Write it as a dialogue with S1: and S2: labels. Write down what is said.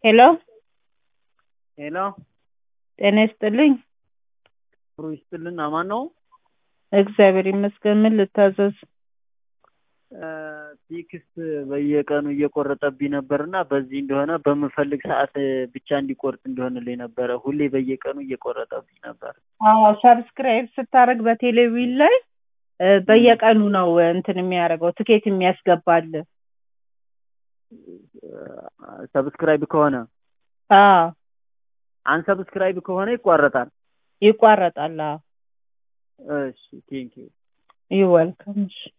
S1: ሄሎ
S2: ሄሎ
S1: ጤና ይስጥልኝ።
S2: ጥሩ ይስጥልን። አማን ነው?
S1: እግዚአብሔር ይመስገን። ምን ልታዘዝ?
S2: ቴክስት በየቀኑ እየቆረጠብኝ ነበር እና በዚህ እንደሆነ በምፈልግ ሰዓት ብቻ እንዲቆርጥ እንዲሆንልኝ ነበረ። ሁሌ በየቀኑ እየቆረጠብኝ ነበር።
S1: አዎ ሰብስክራይብ ስታደርግ በቴሌቪዥን ላይ እ በየቀኑ ነው እንትን የሚያደርገው ትኬት የሚያስገባል።
S2: ሰብስክራይብ ከሆነ
S1: አዎ
S2: አንሰብስክራይብ ከሆነ ይቋረጣል።
S1: ይቋረጣል። አዎ
S2: እሺ ቴንኪው
S1: ይወልከም። እሺ